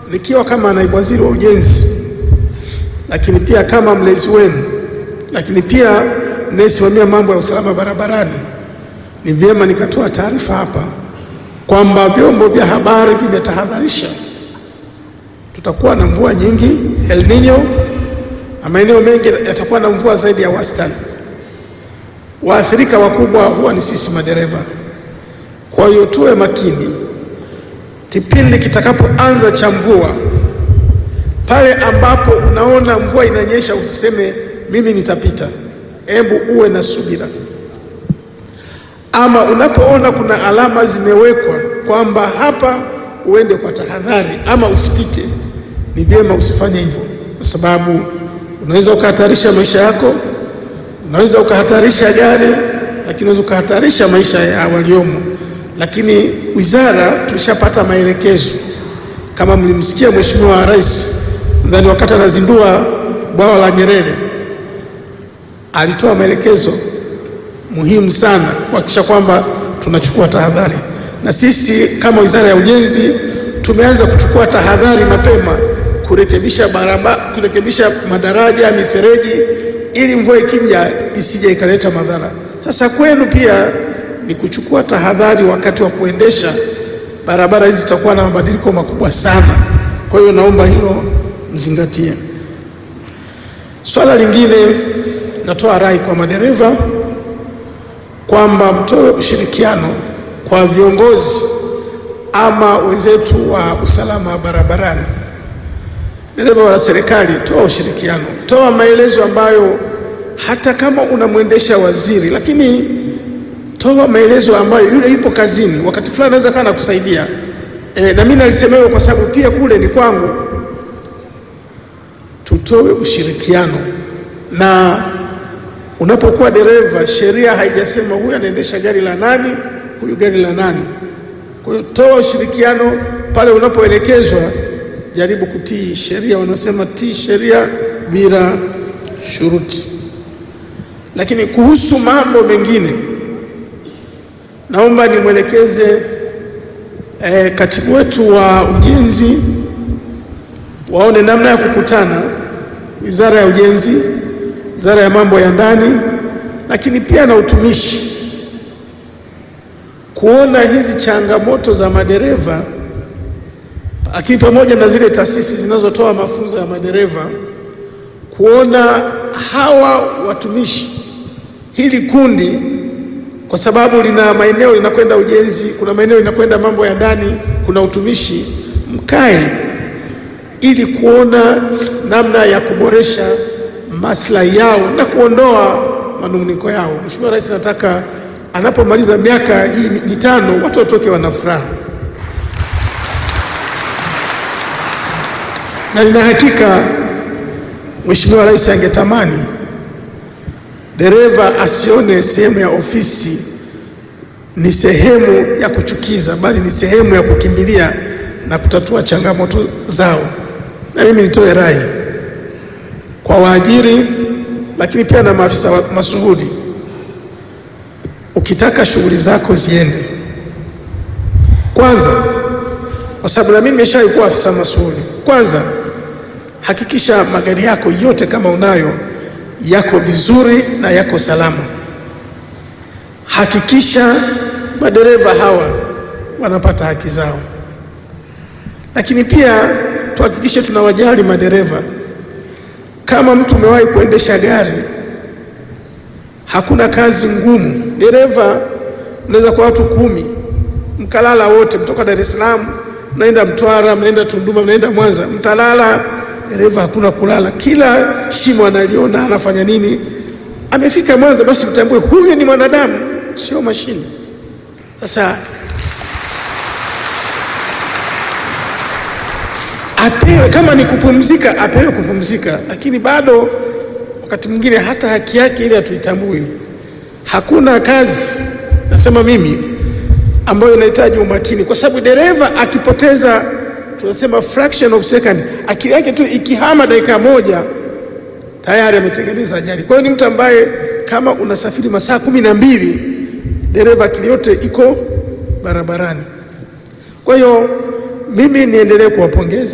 nikiwa kama naibu waziri wa ujenzi, lakini pia kama mlezi wenu, lakini pia nayesimamia mambo ya usalama barabarani, ni vyema nikatoa taarifa hapa kwamba vyombo vya habari vimetahadharisha tutakuwa na mvua nyingi El Nino, na maeneo mengi yatakuwa na mvua zaidi ya wastani. Waathirika wakubwa huwa ni sisi madereva. Kwa hiyo tuwe makini kipindi kitakapoanza cha mvua. Pale ambapo unaona mvua inanyesha, usiseme mimi nitapita. Hebu uwe na subira, ama unapoona kuna alama zimewekwa kwamba hapa uende kwa tahadhari ama usipite, ni vyema usifanye hivyo, kwa sababu unaweza ukahatarisha maisha yako, unaweza ukahatarisha gari, lakini unaweza ukahatarisha maisha ya waliomo. Lakini wizara tulishapata maelekezo, kama mlimsikia Mheshimiwa Rais, nadhani wakati anazindua bwawa la Nyerere alitoa maelekezo muhimu sana kuhakikisha kwamba tunachukua tahadhari, na sisi kama Wizara ya Ujenzi tumeanza kuchukua tahadhari mapema kurekebisha barabara, kurekebisha madaraja, mifereji, ili mvua ikija isije ikaleta madhara. Sasa kwenu pia ni kuchukua tahadhari wakati wa kuendesha barabara hizi, zitakuwa na mabadiliko makubwa sana. Kwa hiyo naomba hilo mzingatie. Swala lingine, natoa rai kwa madereva kwamba mtoe ushirikiano kwa viongozi ama wenzetu wa usalama barabarani. Dereva wa serikali, toa ushirikiano, toa maelezo ambayo hata kama unamwendesha waziri, lakini toa maelezo ambayo yule yupo kazini, wakati fulani anaweza kaa nakusaidia. E, na mimi nalisema hivyo kwa sababu pia kule ni kwangu. Tutoe ushirikiano na unapokuwa dereva, sheria haijasema huyu anaendesha gari la nani, huyu gari la nani. Kwa hiyo toa ushirikiano pale unapoelekezwa, jaribu kutii sheria. Wanasema tii sheria bila shuruti. Lakini kuhusu mambo mengine, naomba nimwelekeze eh, katibu wetu wa ujenzi waone namna ya kukutana, wizara ya ujenzi wizara ya mambo ya ndani, lakini pia na utumishi, kuona hizi changamoto za madereva, lakini pamoja na zile taasisi zinazotoa mafunzo ya madereva, kuona hawa watumishi, hili kundi, kwa sababu lina maeneo linakwenda ujenzi, kuna maeneo linakwenda mambo ya ndani, kuna utumishi, mkae ili kuona namna ya kuboresha maslahi yao na kuondoa manunguniko yao. Mheshimiwa Rais nataka anapomaliza miaka hii mitano watu watoke wana furaha, na nina hakika Mheshimiwa Rais angetamani dereva asione sehemu ya ofisi ni sehemu ya kuchukiza, bali ni sehemu ya kukimbilia na kutatua changamoto zao. Na mimi nitoe rai kwa waajiri lakini pia na maafisa masuhudi, ukitaka shughuli zako ziende, kwanza, kwa sababu na mimi nimeshawahi kuwa afisa masuhudi, kwanza hakikisha magari yako yote kama unayo yako vizuri na yako salama. Hakikisha madereva hawa wanapata haki zao, lakini pia tuhakikishe tunawajali madereva. Kama mtu umewahi kuendesha gari, hakuna kazi ngumu. Dereva mnaweza kwa watu kumi mkalala wote, mtoka Dar es Salaam mnaenda Mtwara, mnaenda Tunduma, mnaenda Mwanza, mtalala. Dereva hakuna kulala, kila shimo analiona, anafanya nini. Amefika Mwanza, basi mtambue huyu ni mwanadamu, sio mashine. Sasa apewe kama ni kupumzika, apewe kupumzika, lakini bado wakati mwingine hata haki yake ile hatuitambui. Hakuna kazi, nasema mimi, ambayo inahitaji umakini, kwa sababu dereva akipoteza, tunasema fraction of second, akili yake tu ikihama dakika moja tayari ametengeneza ajali. Kwa hiyo ni mtu ambaye kama unasafiri masaa kumi na mbili, dereva akili yote iko barabarani. Kwa hiyo mimi niendelee kuwapongeza